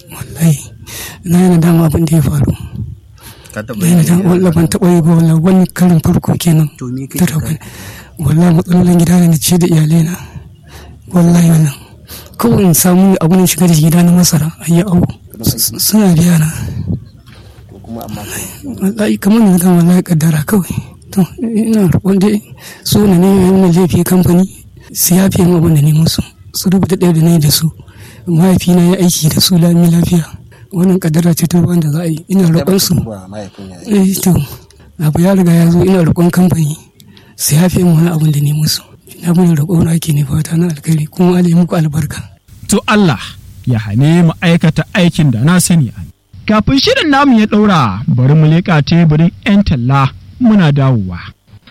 wallahi na yana dama abin da ya faru ka taɓa na yana dama wallahi ban taɓa yi ba wallahi wani karin farko kenan To me kake ta rabu wallahi matsalolin gida ne na ce da iyalai na wallahi wannan kawai in samu abin shiga da gida na masara a yi awo suna biya na ko kuma amma wallahi kamar na gama wallahi kaddara kawai to ina roƙon dai su ne ne yana laifi kamfani su yafe mu abin da ne musu su rubuta ɗaya da ne da su mahaifina ya aiki da su lami lafiya wannan kaddara ce ta ruwan da za a yi ina roƙon su ba mahaifin ya yi eh to abu ya riga ya zo ina roƙon kamfani su yafe mu wani abin da ne musu ina mun roƙon ake ne fata na alkhairi kuma Allah ya muku albarka to Allah ya hane mu aikata aikin da na sani a kafin shirin namu ya ɗaura bari mu leƙa teburin 'yan talla muna dawowa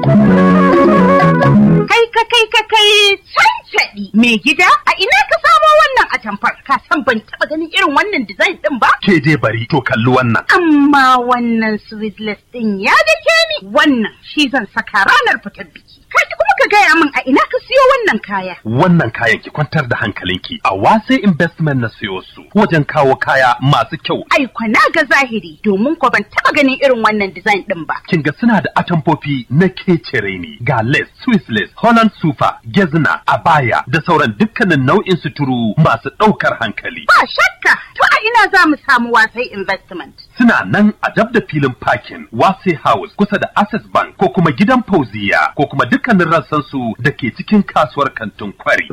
Kai ka kai ka kai cancaɗi mai gida a ina ka samo wannan atamfar ka san ban taɓa ganin irin wannan design ɗin ba ke dai bari to kalli wannan amma wannan sweetless ɗin ya dake ni wannan shi zan saka ranar fitar biki kai kuma ka gaya min a ina ka siyo wannan kaya wannan kayan ki kwantar da hankalinki a wase investment na siyo su wajen kawo kaya masu kyau ai kwana ga zahiri domin ko ban taɓa ganin irin wannan design ɗin ba kin ga suna da atamfofi na kecere ne ga lace swiss lace holland super gezna abaya da sauran dukkanin nau'in suturu masu ɗaukar hankali ba shakka to a ina za mu samu wasai investment suna nan a dab da filin parking wase house kusa da access bank ko kuma gidan fauziya ko kuma dukkanin rassan su da ke cikin kasuwar kantin kwari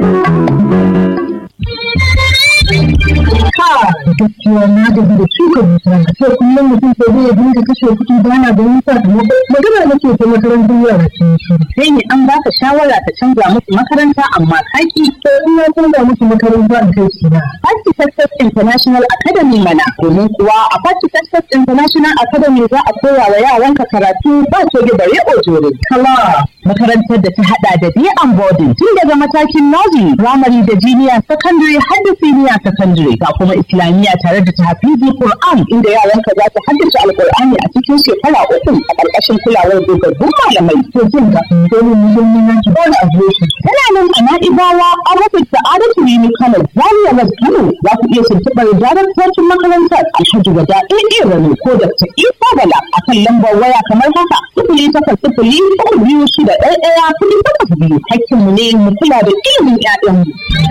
gaskiya na gaji da shuka bishiya a ce kullum mutum sai zai dinga kashe kuɗi ba na ganin sakamako magana nake ta makarantar yara sun shi sai ne an baka shawara ta canza musu makaranta amma kaki to in na canza musu makaranta in kai shi na Party Success International Academy mana domin kuwa a Party Success International Academy za a koya wa yaranka karatu ba coge da riƙo jore. kala Makarantar da ta hada da day and boarding tun daga matakin nursery, primary da junior secondary har da senior secondary ga kuma islamiyya tare da tahfizi Qur'an inda yaranka za su haddace Alƙur'ani a cikin shekara uku a ƙarƙashin kulawar dogaggun malamai. to jin ka dole mu yi mun yanki ba na ajiye shi Tana nan a Na'ibawa a rufin Sa'adatu Rimi Kano, Zaria West Kano za ku iya tuntuɓar daraktocin makarantar Alhaji Wada AA Rani ko Dr. Isa Bala a kan lambar waya kamar haka sifili takwas sifili uku biyu shida ɗaya ɗaya kuɗi takwas biyu. Hakkinmu ne mu kula da ilimin 'ya'yanmu.